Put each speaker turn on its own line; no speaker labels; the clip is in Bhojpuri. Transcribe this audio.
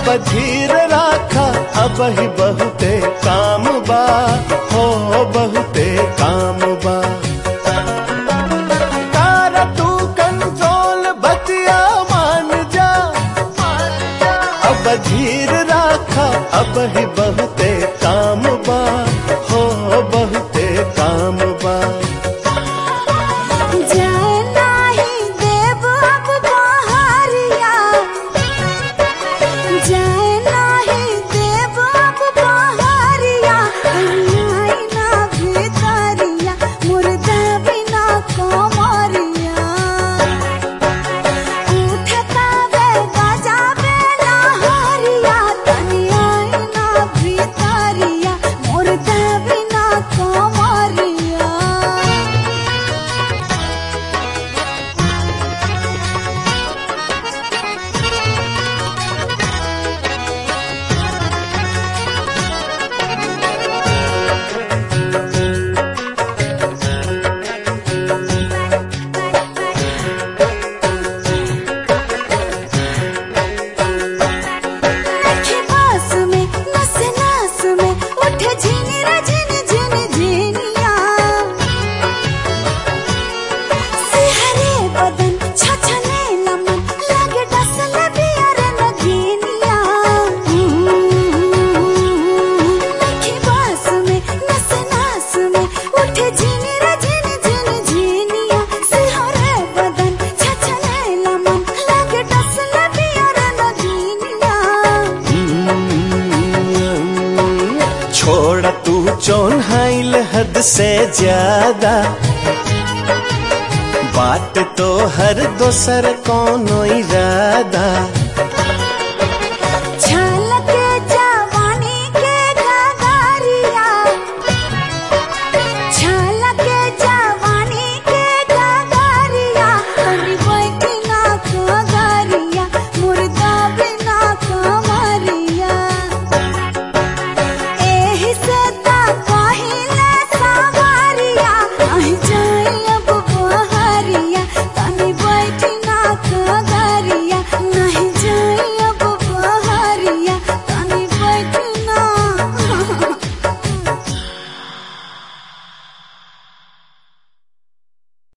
अब धीर राखा अब ही बहुते काम बा हो बहुते काम बा तारा तू कंट्रोल बतिया मान जा अब धीर राखा अब ही बहुते काम बा हो बहुते काम बा
जाए नाही देव अब बहरिया जाए नाही देव अब बहरिया आई ना भितरिया मुर्दा बिना कमरिया उठता वे गजा बेला हरिया तनी आई ना भितरिया मुर्दा बिना कमरिया नखे पास में नस नास में उठे झिनी रे झिनी झिनी झिनिया सिहरे बदन छछने नमन लागे डसल बियर नगीनिया नखे पास में नस नास में उठे झिनी रे झिनी झिनी झिनिया सिहरे बदन छछने नमन लागे डसल बियर नगीनिया
छोड़ तू चौन हाइल हद से ज्यादा बात तो हर दोसर कोनो इरादा